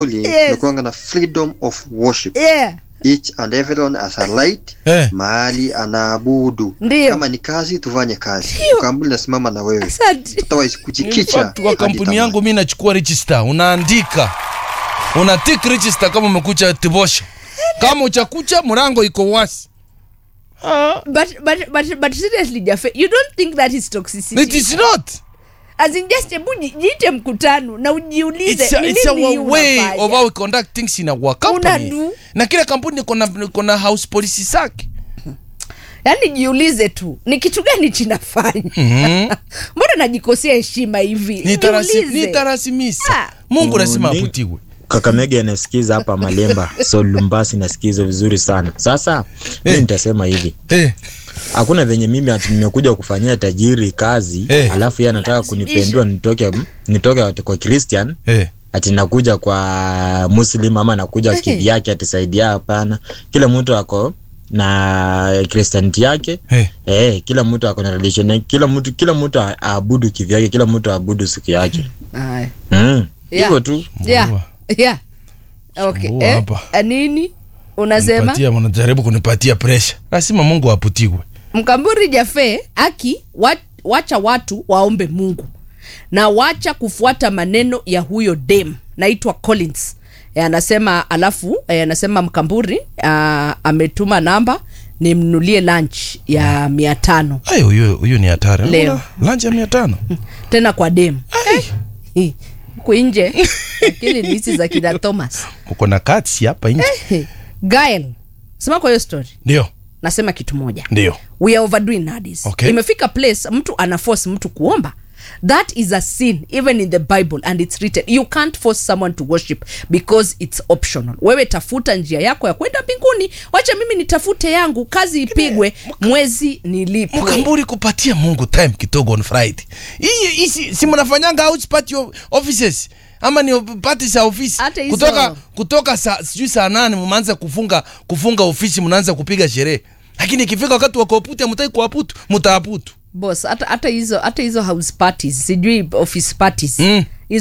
Yes. tunakuanga na freedom of worship yeah. each and everyone as a light Eh. mahali anaabudu Ndiyo. kama ni kazi tufanye kazi Ndiyo. kampuni nasimama na wewe Asante. otherwise In kujikicha fact, kwa hadi kampuni tamaa. yangu mi nachukua register unaandika una tick register kama umekucha tibosha kama uchakucha mrango iko wasi ah, But, but, but, but seriously Jafe, you don't think that is toxicity? it is not As in just hebu ji- jiite mkutano na ujiulize it's, a, ni it's nini hii our way unafanya? of how we conduct things in our company Unadu. na kila kampuni iko na- iko na house policy zake yaani jiulize tu ni kitu gani chinafanya mbona najikosea heshima hivi Nitarasi- Jiulize. nitarasimisa Ah. mungu lazima Ni- aputiwe kakamega anasikiza hapa malemba so lumbasi nasikiza vizuri sana sasa mi Eh. nitasema hivi eh, hakuna venye mimi ati nimekuja kufanyia tajiri kazi Eh. alafu yeye anataka kunipendua nitoke nitoke kwa christian eh. ati nakuja kwa muslim ama nakuja kivyake atisaidia hapana kila mtu ako na kristianiti yake Eh. eh, kila mtu ako na religion yake, kila mtu kila mtu a- aabudu kivyake kila mtu aabudu siku yake Aya. mm. Yeah. hivyo tu yeah. Mbua. yeah. okay. Mbua eh? hapa. a nini unasema Nipatia- mnajaribu kunipatia presha lazima mungu aputiwe mkamburi jafe aki wa, wacha watu waombe mungu na wacha kufuata maneno ya huyo dem naitwa collins e, anasema alafu e, anasema mkamburi a, ametuma namba nimnulie lunch ya mia tano Ai, huyo huyo ni hatari Leo. lanji ya mia tano tena kwa dem Eh, huku nje lakini ni hizi za kina thomas uko na katsi hapa nje Eh, gael sema kwa hiyo story ndio nasema kitu moja ndio we are overdoing nowadays Okay. imefika place mtu ana force mtu kuomba that is a sin even in the bible and it's written you can't force someone to worship because it's optional wewe tafuta njia yako ya kwenda mbinguni wacha mimi nitafute yangu kazi ipigwe mwezi nilipwe mkamburi kupatia mungu time kidogo on friday hii hii si, si mnafanyanga house party of- offices ama ni party za ofisi Hata hizo- kutoka kutoka saa sijui saa nane mmeanza kufunga kufunga ofisi mnaanza kupiga sherehe lakini ikifika wakati wa kuaputu mtai kuaputu mtaaputu boss hata hata hizo hata hizo house parties sijui office parties Mm.